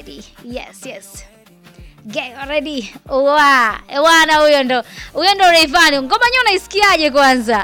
ready. Yes, yes. Get ready. Wa, wana huyo ndo. Huyo ndo Rayvanny. Ngoma yenyewe unaisikiaje kwanza?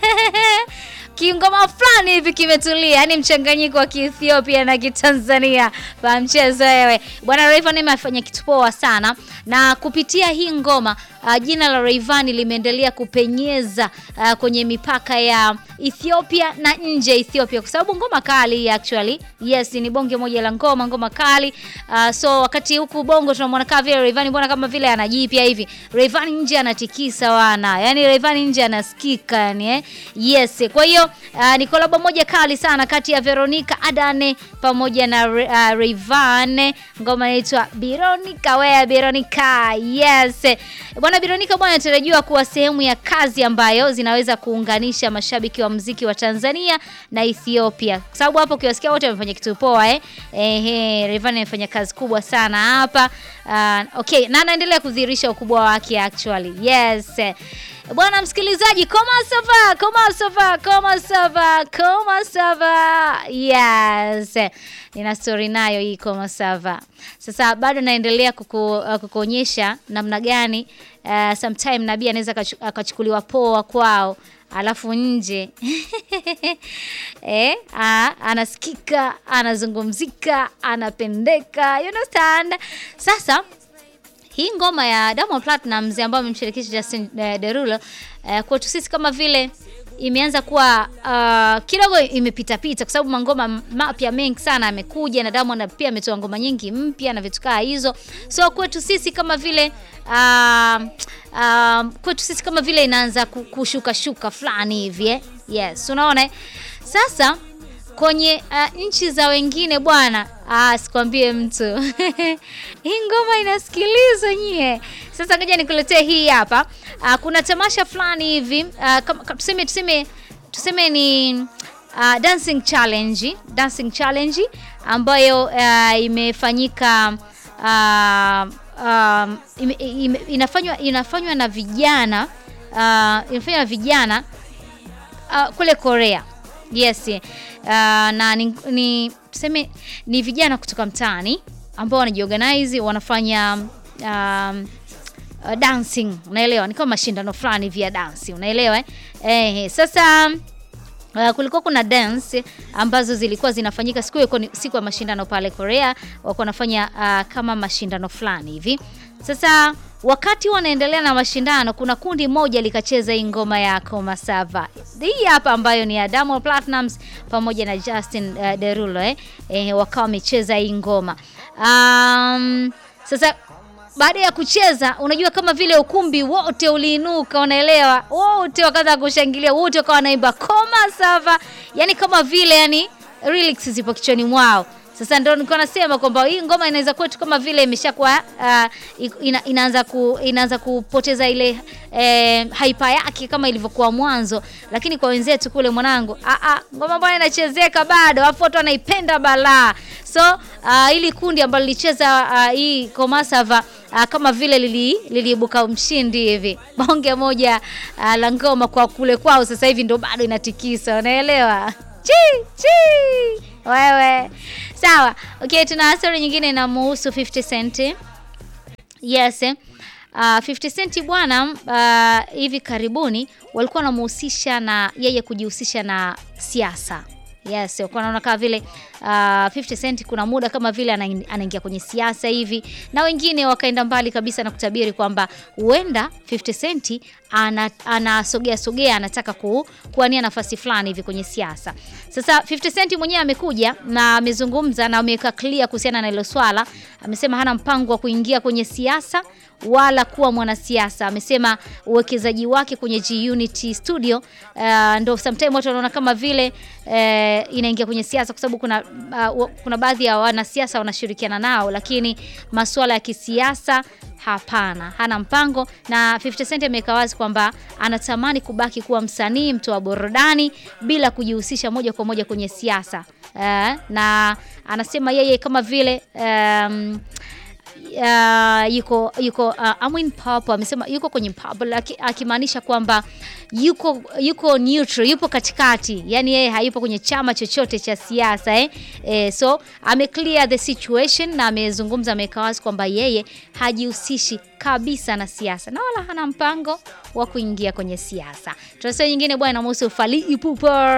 Kingoma fulani hivi kimetulia, yani mchanganyiko wa Kiethiopia na Kitanzania. Fa mchezo wewe. Bwana Rayvanny amefanya kitu poa sana na kupitia hii ngoma uh, jina la Rayvanny limeendelea kupenyeza uh, kwenye mipaka ya Ethiopia na nje ya Ethiopia kwa sababu ngoma kali actually. Yes, ni bonge moja la ngoma, ngoma kali. Uh, so wakati huku bongo tunamwona kama vile Rayvanny mbona kama vile anajipya hivi. Rayvanny nje anatikisa wana. Yaani Rayvanny nje anasikika yani eh. Yes, kwa hiyo uh, ni kolabo moja kali sana kati ya Veronica Adane pamoja na uh, Rayvanny. Ngoma inaitwa Veronica wea Veronica. Yes. Bwana Veronica bwana anatarajiwa kuwa sehemu ya kazi ambayo zinaweza kuunganisha mashabiki wa muziki wa Tanzania na Ethiopia. Kwa sababu hapo ukiwasikia wote wamefanya kitu poa eh. Ehe, Rayvanny amefanya kazi kubwa sana hapa. Uh, okay, na anaendelea kudhihirisha ukubwa wake actually. Yes. Bwana msikilizaji, koma sava, koma sava, koma sava, koma sava. Yes. Nina story nayo hii koma sava. Sasa bado naendelea kuku, uh, kukuonyesha namna gani uh, sometime nabii anaweza akachukuliwa poa kwao alafu nje eh, a, anasikika, anazungumzika, anapendeka, you understand? Sasa hii ngoma ya Diamond Platnumz ambayo amemshirikisha Justin uh, Derulo uh, kwetu sisi kama vile imeanza kuwa uh, kidogo imepita pita kwa sababu mangoma mapya mengi sana amekuja na Diamond pia ametoa ngoma nyingi mpya na vitu kaa hizo. So kwetu sisi kama vile uh, uh, kwetu sisi kama vile inaanza kushuka shuka fulani hivi eh? Yes, unaona sasa kwenye uh, nchi za wengine bwana, ah, sikwambie mtu hii ngoma inasikilizwa nyie. Sasa ngoja nikuletee hii hapa. Uh, kuna tamasha fulani hivi uh, tuseme tuseme tuseme ni uh, dancing challenge, dancing challenge ambayo uh, imefanyika uh, uh, ime, ime, inafanywa inafanywa na vijana uh, inafanywa na vijana uh, kule Korea. Yes. Uh, na ni, ni tuseme ni vijana kutoka mtaani ambao wanajiorganize wanafanya um, uh, dancing, unaelewa? Ni kama mashindano fulani vya dance, unaelewa eh? Eh, sasa Uh, kulikuwa kuna dance ambazo zilikuwa zinafanyika siku hiyo, siku ya mashindano pale Korea, walikuwa wanafanya uh, kama mashindano fulani hivi. Sasa wakati wanaendelea na mashindano, kuna kundi moja likacheza hii ngoma ya Koma Sava hii hapa, ambayo ni ya Diamond Platnumz pamoja na Justin uh, Derulo eh, eh, wakawa wamecheza hii ngoma um, sasa baada ya kucheza, unajua kama vile ukumbi wote uliinuka, unaelewa, wote wakaanza kushangilia, wote wakawa wanaimba Koma Sava, yani kama vile yani lyrics zipo kichwani mwao. Sasa ndio nilikuwa nasema kwamba hii ngoma inaweza kwetu kama vile imeshakuwa uh, ina, inaanza ku, inaanza kupoteza ile eh, hype yake kama ilivyokuwa mwanzo, lakini kwa wenzetu kule mwanangu, a a ngoma bwana inachezeka bado, afu watu wanaipenda balaa. So uh, ili kundi ambalo lilicheza uh, hii Koma Sava uh, kama vile liliibuka lili mshindi hivi, bonge moja uh, la ngoma kwa kule kwao, sasa hivi ndio bado inatikisa, unaelewa chi chi wewe sawa. Okay, tuna story nyingine inamuhusu 50 Cent. Yes, uh, 50 Cent bwana, uh, hivi karibuni walikuwa wanamuhusisha na yeye kujihusisha na siasa. Yes, kwa naona kama vile uh, 50 Cent kuna muda kama vile anaingia kwenye siasa hivi, na wengine wakaenda mbali kabisa na kutabiri kwamba huenda 50 Cent anasogea ana sogea anataka ku, kuania nafasi fulani hivi kwenye siasa. Sasa 50 Cent mwenyewe amekuja na amezungumza na ameweka clear kuhusiana na hilo swala. Amesema hana mpango wa kuingia kwenye siasa wala kuwa mwanasiasa. Amesema uwekezaji wake kwenye G Unity Studio uh, ndo sometimes watu wanaona kama vile uh, inaingia kwenye siasa kwa sababu kuna, uh, kuna baadhi ya wanasiasa wanashirikiana nao, lakini masuala ya kisiasa hapana, hana mpango. Na 50 Cent ameweka wazi kwamba anatamani kubaki kuwa msanii, mtu wa burudani bila kujihusisha moja kwa moja kwenye siasa uh, na anasema yeye kama vile um, uh, yuko yuko uh, Amwin Pop amesema yuko kwenye pub laki- akimaanisha kwamba yuko yuko neutral, yupo katikati, yani yeye hayupo kwenye chama chochote cha siasa eh? Eh, so ame clear the situation na amezungumza, ameweka wazi kwamba yeye hajihusishi kabisa na siasa na wala hana mpango wa kuingia kwenye siasa. Tunasema nyingine bwana muhusu Fally Ipupa.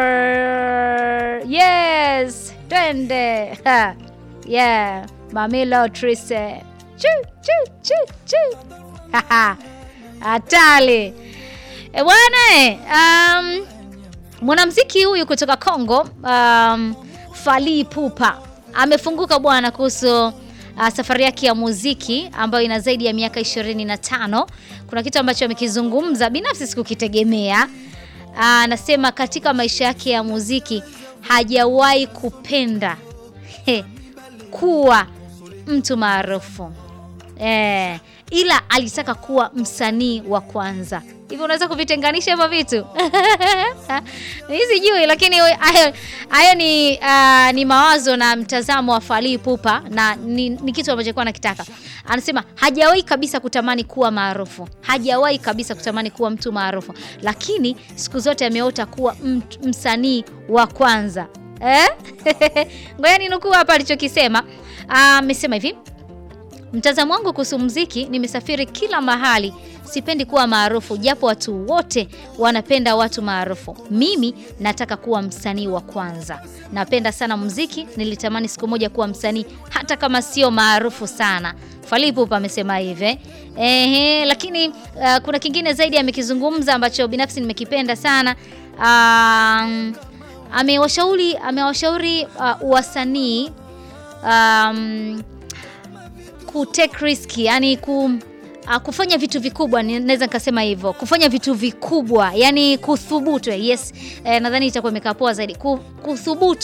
Yes, twende ha. Yeah, Mamilo Trise. Chu chu chu chu. Haha. Hatari. E bwana eh, um, mwanamuziki huyu kutoka Kongo um, Fally Ipupa amefunguka bwana kuhusu uh, safari yake ya muziki ambayo ina zaidi ya miaka 25. Kuna kitu ambacho amekizungumza binafsi sikukitegemea. Uh, Anasema katika maisha yake ya muziki hajawahi kupenda he, kuwa mtu maarufu eh, ila alitaka kuwa msanii wa kwanza. Hivi unaweza kuvitenganisha hivyo vitu? Mimi sijui, lakini hayo hayo ni uh, ni mawazo na mtazamo wa Fally Ipupa na ni, ni kitu ambacho alikuwa anakitaka. Anasema hajawahi kabisa kutamani kuwa maarufu, hajawahi kabisa kutamani kuwa mtu maarufu, lakini siku zote ameota kuwa mt- msanii wa kwanza eh? Ngoja ninukuu hapa alichokisema. Amesema hivi Mtazamo wangu kuhusu muziki, nimesafiri kila mahali. Sipendi kuwa maarufu, japo watu wote wanapenda watu maarufu. Mimi nataka kuwa msanii wa kwanza. Napenda sana muziki, nilitamani siku moja kuwa msanii, hata kama sio maarufu sana. Fally Ipupa amesema hivi. Ehe, lakini uh, kuna kingine zaidi amekizungumza ambacho binafsi nimekipenda sana. Um, amewashauri amewashauri uh, wasanii um, ku take risk yani ku uh, kufanya vitu vikubwa, ni- naweza nikasema hivyo, kufanya vitu vikubwa, yani kuthubutu. Yes, eh, nadhani itakuwa imekaa poa zaidi, Ku- kuthubutu